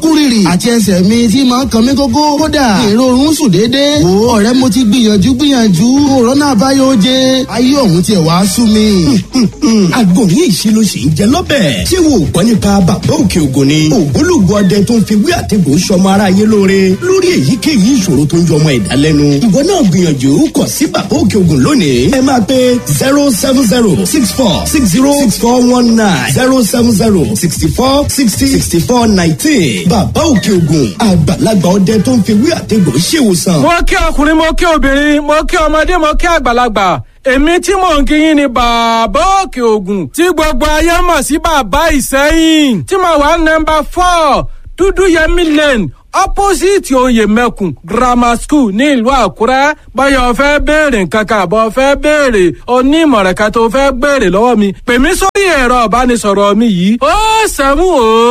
kú rìrì àti ẹsẹ̀ mi tí máa ń kan mí gógó kódà ìrorun sùn déédéé wò ó ọ̀rẹ́ mo ti gbìyànjú gbìyànjú òrónà àbáyọ oje ayé ọ̀hún tiẹ̀ wá sú mi. àgòrí ìṣelóṣì ń jẹ lọ́bẹ̀. ṣé wo gbọ́ nípa bàbá òkè ògùn ni. ògbólógbò ọdẹ tó ń fi wí àtẹ̀gùn sọmọ aráyé lóore lórí èyíkéyìí ìṣòro tó ń jọmọ ẹ̀dá lẹ́nu. ìwọ náà gbìyànjú kọ̀ sí bàbá òkè ògùn lónìí. ẹ máa pe zero seven zero six four six zero six four one nine zero seven zero sixty four sixty sixty four nineteen. bàbá òkè ògùn àgbàlagbà ọdẹ tó ń fi wí àtẹ̀gùn ṣèwòsàn. mo kí ọkùnrin mo kí obìnrin mo kí ọmọdé mo kí àgbàlagbà èmi tí mò ń kíyìn ni bàbá òkè ògùn tí gbogbo ayé mọ̀ sí bàbá ìsẹ́yìn tí mo wà nọmba four dúdú yẹmí lane opposite oyè mẹ́kùn grammar school ní ìlú àkúrẹ́ báyọ̀ fẹ́ béèrè nǹkan kan àbọ̀ fẹ́ béèrè onímọ̀ràn kan tó fẹ́ béèrè lọ́wọ́ mi pè mí sórí ẹ̀rọ ìbánisọ̀rọ̀ mi yìí ó sẹ́mu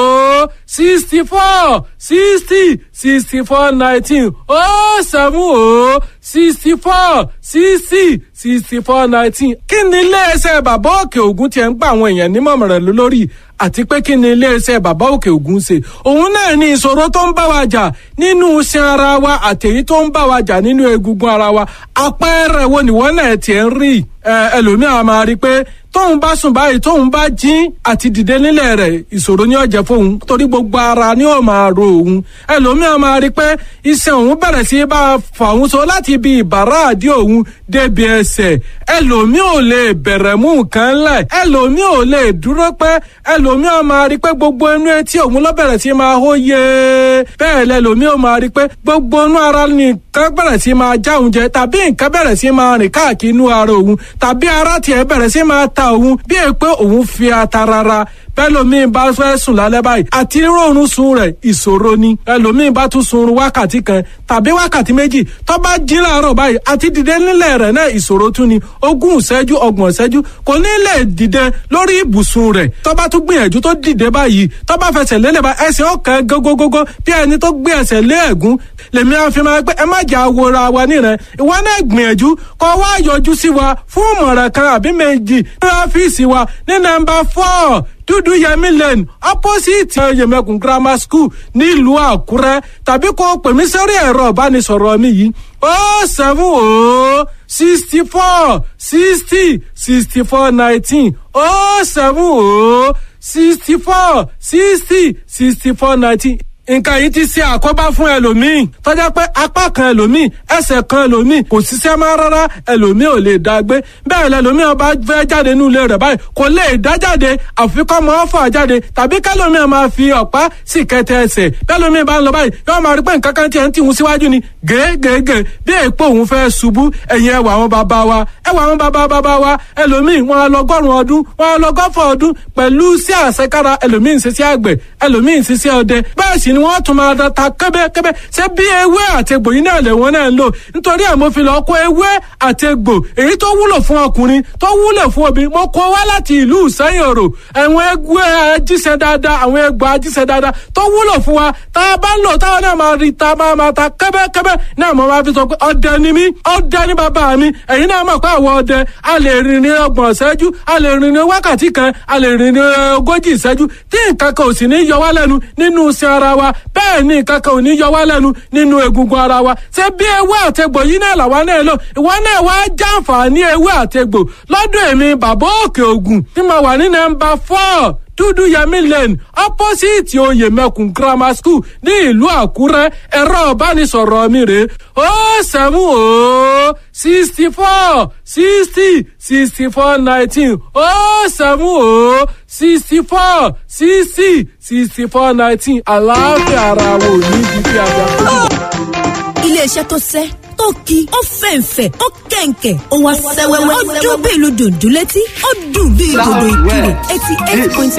ó sixty four sixty sixty four nineteen ó sẹ́mu ó sixty four sixty sixty four nineteen kí ni iléeṣẹ́ bàbá òkè ògùn tiẹ̀ ń gba àwọn èèyàn nímọ̀ràn lórí àti pé kí ni iléeṣẹ́ bàbá òkè ògùn ṣe òun náà ní ìṣòro tó ń bá wa jà nínú iṣan ara wa àtẹ̀yí tó ń bá wa jà nínú egungun ara wa àpẹẹrẹ wo nìwọ náà tiẹ̀ ń rí ẹlòmíà máa rí i pé tóun bá sùn báyìí tóun bá jí àti dìde nílẹ̀ rẹ̀ ìṣòro ni ó jẹ́ fóun torí gbogbo ara ni ó máa ro òun ẹlòmíà máa rí i pé iṣan òun bẹ̀rẹ̀ sí bá a fà òun so láti ibi ìbàrá àdí òun débi ẹsẹ̀ ẹlòmíà ò lè bẹ̀rẹ̀ mú nǹkan lẹ̀ ẹlòmíà ò lè dúró pẹ́ ẹlòmíà máa rí i pé gbogbo inú etí òun ló bẹ̀rẹ̀ sí máa hó yé bẹ́ẹ̀ lẹ́lòmíà ò máa rí i pé gbogbo inú ara nìkan bẹ̀rẹ̀ sí máa já òun jẹ tàbí nǹkan bẹ̀rẹ̀ sí máa rìn káàkiri inú ara òun tàbí ara tiẹ̀ bẹ̀rẹ̀ sí máa ta òun bí è pé òun fi ata rárá bẹ́lòmíín bá fẹ́ sùn lálẹ́ báyìí àti rọrùn sun rẹ̀ ìṣòro ni ẹlòmíín bá tún sun wákàtí kan tàbí wákàtí méjì tó bá jí láàárọ̀ báyìí àti dìde nílẹ̀ rẹ̀ náà ìṣòro tún ni ogún ìṣẹ́jú ọgbọ̀n ìṣẹ́jú kò ní lè dìde lórí ibùsùn rẹ̀ tó bá tún gbìyànjú tó dìde báyìí tó bá fẹsẹ̀ lélẹ̀ bá ẹsẹ̀ ọ̀kan gógógógó bí ẹni tó gbé ẹsẹ̀ lé ẹ̀gún lèmi á fi máa pé ẹ má jà wòra wa níran ìwọ náà gbìyànjú kó wá yọjú sí wa fún ìmọ̀ràn kan àbí méjì ní ọ́fíìsì wa ní nọ́mbà four dúdú yẹmí lane opposite yẹmẹkùn grammar school nílùú àkúrẹ́ tàbí kó pè mí sórí ẹ̀rọ ìbánisọ̀rọ̀ mi yìí ó seven ó sixty four sixty sixty four nineteen ó seven ó sixty four sixty sixty four nineteen nǹkan yìí ti ṣe àkóbá fún ẹlòmíì tọ́jà pé apá kan ẹlòmíì ẹsẹ̀ kan ẹlòmíì kò ṣiṣẹ́ mọ́ rárá ẹlòmíì ò lè dá gbé bẹ́ẹ̀ lẹlòmíì ọba fẹ́ jáde nínú ilé rẹ̀ báyìí kò lè dá jáde àfikọ́ mọ́ fà jáde tàbí kẹlòmíì máa fi ọ̀pá sì kẹtẹ ẹsẹ̀ bẹ́ẹ̀lòmíì bá ń lọ báyìí yóò máa rí pé nǹkan kan tiẹ̀ ń tìhun síwájú ni gègègè bí èèpo òun fẹ́ ṣubú ẹ̀yìn ẹwà àwọn bàbá wa ẹwà àwọn bàbá bàbá wa ẹlòmíì wọn á lọgọ́rùn ọdún wọn á lọgọ́fọ̀ ọdún pẹ̀lú sí àṣekára ẹlòmíì ń ṣiṣẹ́ àgbẹ̀ ẹlòmíì ń ṣiṣẹ́ ọdẹ bẹ́ẹ̀ sì ni wọ́n tún máa da ta kẹ́bẹ́kẹ́bẹ́ ṣé bí ewé àtegbò yìí náà lè wọ́n náà ń lò nítorí ẹ̀ mo fi lọ kó ewé àtegbò èyí tó wúlò fún ọkùnrin tó wúlò fún obìnrin mo kó wá láti ìlú ìsẹ́yìn òrò àwọn ewé ajíṣẹ́ dáadáa àwọn egbò ajíṣẹ́ dáadáa tó wúlò fún wa tá a bá ń lò táwọn náà máa rí ta máa máa ta kẹ́bẹ́kẹ́bẹ́ náà mo máa fi sọ pé ọdẹ ni mí ọdẹ ni bàbá mi ẹ̀yin náà mọ̀ pé àwọn ọdẹ a lè rìn ní ọgbọ̀n ìṣẹ́jú a lè rìn ní wákàtí kan a lè rìn ní ogójì ìṣẹ́jú tí nǹkan kan ò sì ní yọ wá lẹ́nu nínú iṣẹ́ ara wa bẹ́ẹ̀ ni nǹkan kan ò ní yọ wá lẹ́nu nínú egungun ara wa ṣé bí ewé àtegbò yìí náà làwa náà lò ìwọ náà wá jàǹfààní ewé àtegbò lọ́dọ̀ èmi bàbá òkè ògùn tí mo wà ní nọ́mbà four dúdú yẹmí lane opposite oyè mẹkùn grammar school ní ìlú àkúrẹ́ ẹ̀rọ ìbánisọ̀rọ̀ mi rè ó sẹ́mu ó sixty four sixty sixty four nineteen ó sẹ́mu ó sixty four sixty sixty four nineteen àlàáfíà ara wo ní ibi tí a jà kúrò. iléeṣẹ́ tó sẹ́ tó ki ó fẹ̀ǹfẹ̀ ó kẹ̀ǹkẹ̀ ó wá sẹ́wẹ́wẹ́ ó dún bí ìlú dùndún létí ó dùn bí ìdòdò ìkirè eighty eight point